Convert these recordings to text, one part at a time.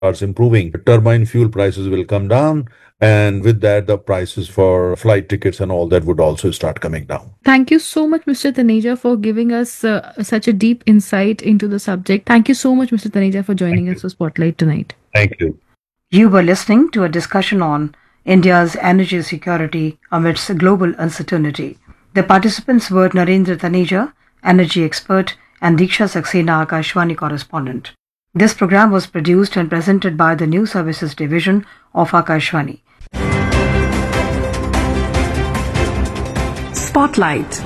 starts improving, turbine fuel prices will come down. And with that, the prices for flight tickets and all that would also start coming down. Thank you so much, Mr. Taneja, for giving us uh, such a deep insight into the subject. Thank you so much, Mr. Taneja, for joining Thank us for Spotlight tonight. Thank you. You were listening to a discussion on India's energy security amidst global uncertainty. The participants were Narendra Taneja, energy expert, and Diksha Saxena, Akashwani correspondent. This program was produced and presented by the News Services Division of Akashwani. Spotlight.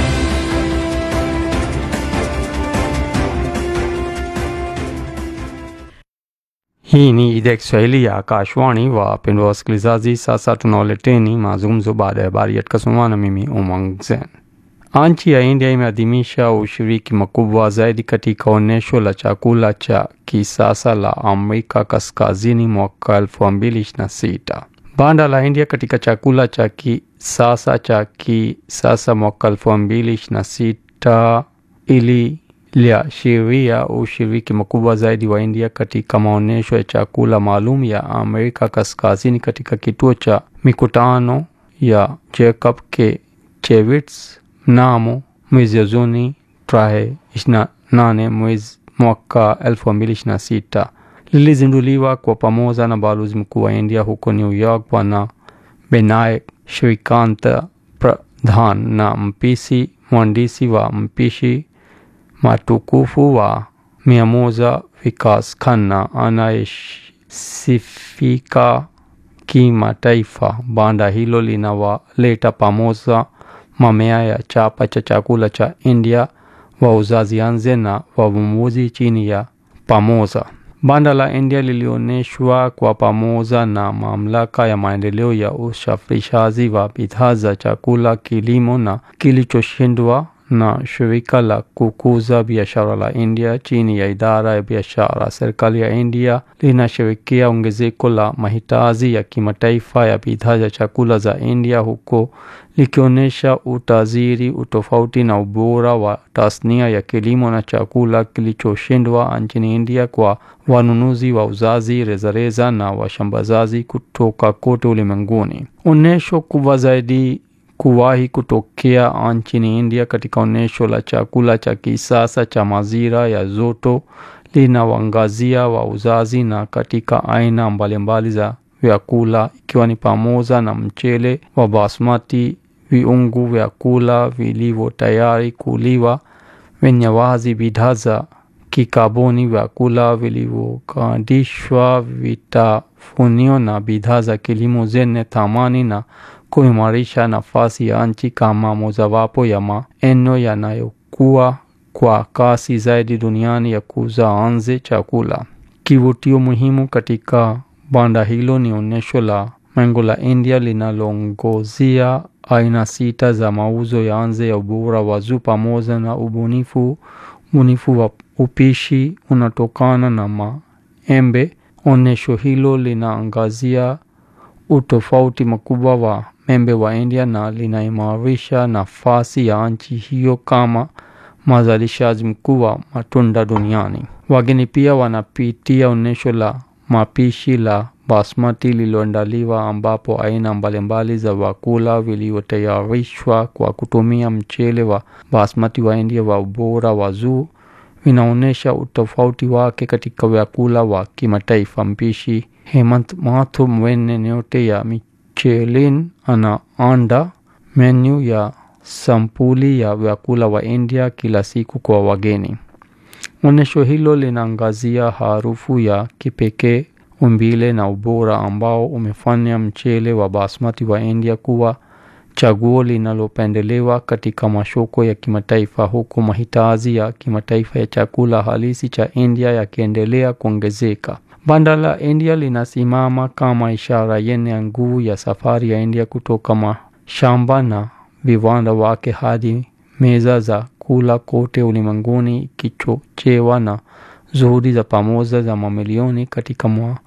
Hii ni idhaa ya Kiswahili ya Akashwani. Wapendwa wasikilizaji, sasa tunawaleteni mazungumzo baada ya habari yatakasomwa na mimi Umang Zen. Nchi ya India imeadhimisha ushiriki mkubwa zaidi katika onyesho la chakula cha kisasa la Amerika Kaskazini mwaka 2026. Banda la India katika chakula cha kisasa cha kisasa mwaka 2026 ili liashiria ushiriki mkubwa zaidi wa India katika maonyesho ya chakula maalum ya Amerika Kaskazini katika kituo cha mikutano ya Jacob K. Chevits mnamo mwezi Juni tarehe 28 mwezi mwaka 2026 lilizinduliwa kwa pamoja na balozi mkuu wa India huko New York Bwana Benayak Shrikant Pradhan na mpishi mwandishi wa mpishi matukufu wa mia moja Vikas Khanna anayesifika kimataifa. Banda hilo linawaleta pamoja mamea ya chapa cha chakula cha India, wauzaji anze na wavumbuzi chini ya pamoja. Banda la India lilionyeshwa kwa pamoja na mamlaka ya maendeleo ya usafirishaji wa bidhaa za chakula, kilimo na kilichoshindwa na shirika la kukuza biashara la India chini ya idara ya biashara. Serikali ya India linashirikia ongezeko la mahitaji ya kimataifa ya bidhaa za chakula za India huko likionyesha utajiri, utofauti na ubora wa tasnia ya kilimo na chakula kilichoshindwa nchini India kwa wanunuzi, wauzaji rejareja na washambazaji kutoka kote ulimwenguni. Onyesho kubwa zaidi kuwahi kutokea nchini India katika onyesho la chakula cha kisasa cha mazira ya joto linawaangazia wauzaji na katika aina mbalimbali za vyakula ikiwa ni pamoja na mchele wa basmati, viungu vyakula vilivyo tayari kuliwa, vinyawazi, bidhaa za kikaboni, vyakula vilivyokandishwa, vitafunio na bidhaa za kilimo zenye thamani na kuimarisha nafasi ya nchi kama mojawapo ya maeneo yanayokuwa kwa kasi zaidi duniani ya kuuza nje chakula. Kivutio muhimu katika banda hilo ni onyesho la mengo la India linaloongozia aina sita za mauzo ya nje ya ubora wa juu pamoja na ubunifu ubunifu wa upishi unatokana na maembe. Onyesho hilo linaangazia utofauti mkubwa wa membe wa India na linaimarisha nafasi ya nchi hiyo kama mazalishaji mkuu wa matunda duniani. Wageni pia wanapitia onyesho la mapishi la basmati lililoandaliwa ambapo aina mbalimbali za vyakula vilivyotayarishwa kwa kutumia mchele wa basmati wa India wa ubora wa juu vinaonyesha utofauti wake katika vyakula wa kimataifa. Mpishi Hemant Mathur mwenye nyote ya Michelin anaanda menu ya sampuli ya vyakula wa India kila siku kwa wageni. Onyesho hilo linaangazia harufu ya kipekee, umbile na ubora ambao umefanya mchele wa basmati wa India kuwa chaguo linalopendelewa katika masoko ya kimataifa, huku mahitaji ya kimataifa ya chakula halisi cha India yakiendelea kuongezeka. Banda la India linasimama kama ishara yenye nguvu ya safari ya India kutoka mashamba na viwanda wake hadi meza za kula kote ulimwenguni, ikichochewa na juhudi za pamoja za mamilioni katika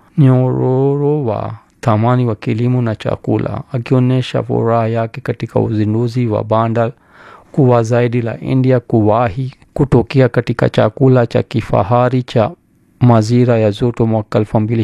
mnyororo wa thamani wa kilimo na chakula, akionyesha furaha yake katika uzinduzi wa banda kuwa zaidi la India kuwahi kutokea katika chakula cha kifahari cha majira ya joto mwaka elfu mbili